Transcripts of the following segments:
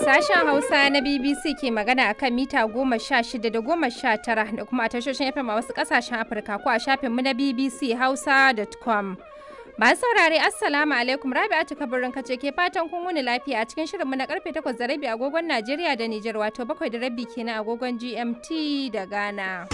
Sashen Hausa na BBC ke magana akan mita goma sha shida da goma sha tara da kuma a tashoshin FM a wasu kasashen Afirka ko a shafinmu na BBC Hausa.com. Masu saurare Assalamu alaikum Rabi'atu kabarin kace ke fatan kun wuni lafiya a cikin shirinmu na karfe 8 da rabi agogon Najeriya da Nijar wato bakwai da rabi kenan agogon GMT da Ghana.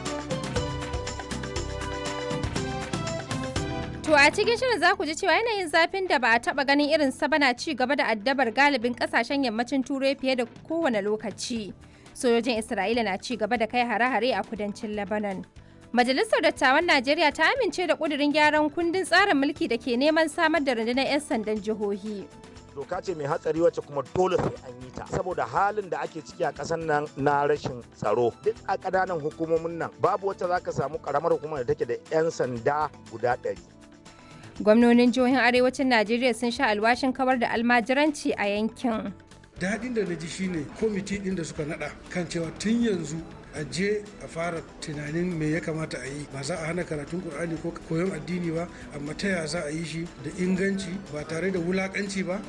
To a cikin shirin za ku ji cewa yanayin zafin da ba a taba ganin irin sa bana ci gaba da addabar galibin kasashen yammacin turai fiye da kowane lokaci. Sojojin Isra'ila na ci gaba da kai hare-hare a kudancin Lebanon. Majalisar Dattawan Najeriya ta amince da ƙudurin gyaran kundin tsarin mulki da ke neman samar da rundunar 'yan sandan jihohi. doka ce mai hatsari wacce kuma dole sai an yi ta saboda halin da ake ciki a ƙasar nan na rashin tsaro duk a ƙananan hukumomin nan babu wacce za ka samu ƙaramar hukumar da take da 'yan sanda guda ɗari Gwamnonin jihohin arewacin Najeriya sun sha alwashin kawar da almajiranci a yankin. daɗin da na ji shine kwamiti ɗin da suka naɗa kan cewa tun yanzu a je a fara tunanin me ya kamata a yi ba za a hana karatun ƙur'ani ko koyon addini ba amma ta ya za a yi shi da inganci ba tare da wulaƙanci ba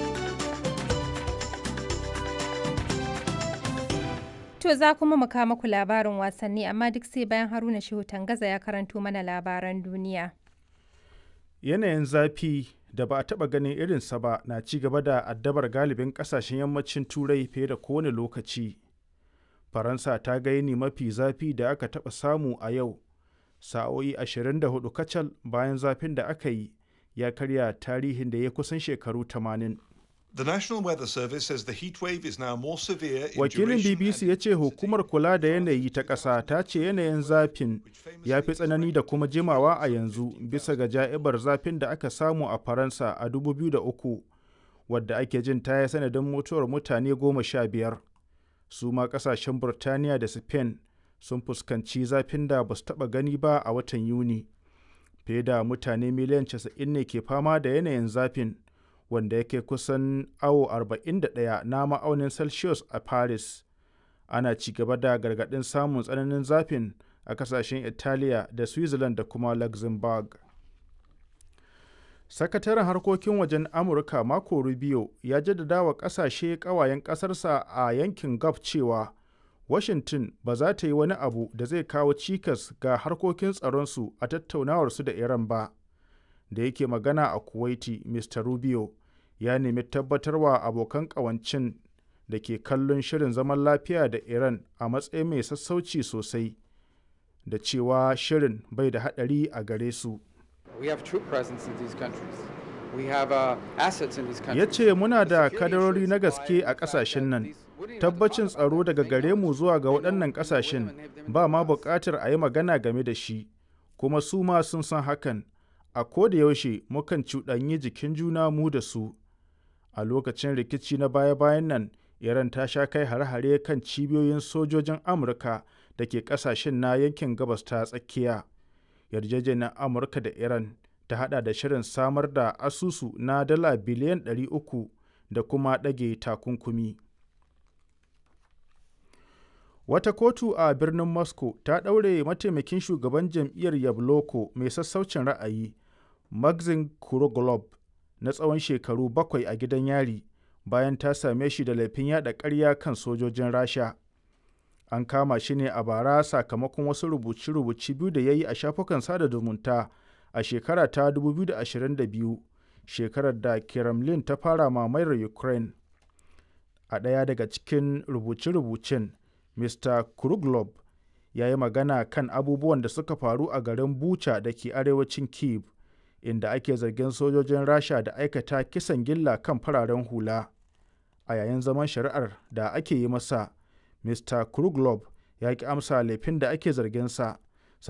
To za kuma mu kawo muku labarin wasanni amma duk sai bayan Haruna Shehu Tangaza ya karanto mana labaran duniya. yanayin zafi da ba a taɓa ganin irinsa ba na ci gaba da addabar galibin ƙasashen yammacin turai fiye da kowane lokaci faransa ta ga yini mafi zafi da aka taɓa samu a yau sa'o'i 24 kacal bayan zafin da aka yi ya karya tarihin da ya kusan shekaru 80 The National Weather Service says the heat wave is now more severe in wakilin duration bbc and ya ce hukumar kula da yanayi ta ƙasa ta ce yanayin zafin ya fi tsanani da kuma jimawa a yanzu bisa ga ja'ibar zafin da aka samu a faransa a 2003 wadda ake jin ta yi sanadin mutuwar mutane goma sha biyar su ma ƙasashen burtaniya da spain sun fuskanci zafin da ba su taɓa gani ba a watan yuni fiye da mutane miliyan 90 ne ke fama da yanayin zafin wanda yake kusan awo 41 na ma'aunin celsius a paris ana ci gaba da gargaɗin samun tsananin zafin a kasashen italiya da switzerland da kuma luxembourg sakataren harkokin wajen amurka marco rubio ya jaddada wa kasashe kawayen kasarsa a yankin gulf cewa washington ba za ta yi wani abu da zai kawo cikas ga harkokin tsaronsu a tattaunawarsu da iran ba da yake magana a kuwaiti mr rubio ya nemi tabbatarwa abokan kawancin da ke kallon shirin zaman lafiya da iran a matsayin mai sassauci sosai da cewa shirin bai da haɗari a gare su We have troop presence in these countries. We have uh, assets in these countries. ya ce muna da The security kadarori na assurance gaske by a the fact ƙasashen that nan these- we didn't have to tabbacin talk about tsaro it. daga They gare know- mu zuwa ga they know waɗannan who the ƙasashen women have them ba ma in the past. buƙatar a yi magana game da shi kuma su ma sun san hakan a koda yaushe mukan cuɗanyi jikin juna mu da su a lokacin rikici na baya-bayan nan iran ta sha kai hare-hare kan cibiyoyin sojojin amurka da ke ƙasashen na yankin gabas ta tsakiya yarjejeniyar amurka da iran ta hada da shirin samar da asusu na dala biliyan 300 da kuma ɗage takunkumi Wata kotu a birnin Moscow ta ɗaure mataimakin shugaban jam'iyyar Yabloko mai sassaucin ra'ayi, Maxim Kuroglob, na tsawon shekaru bakwai a gidan yari bayan ta same shi da laifin yada ƙarya kan sojojin Rasha. An kama shi ne a bara sakamakon wasu rubuce-rubuce biyu da ya yi a shafukan sada zumunta a shekara ta 2022, shekarar da Kremlin ta fara mamayar Ukraine. A ɗaya daga cikin rubuce-rubucen, Mr. Kruglob ya yi magana kan abubuwan da suka faru a garin Bucha da ke arewacin Kyiv, inda ake zargin sojojin Rasha da aikata kisan gilla kan fararen hula. A yayin zaman shari'ar da ake yi masa, Mr. Kruglob ya ki amsa laifin da ake zarginsa,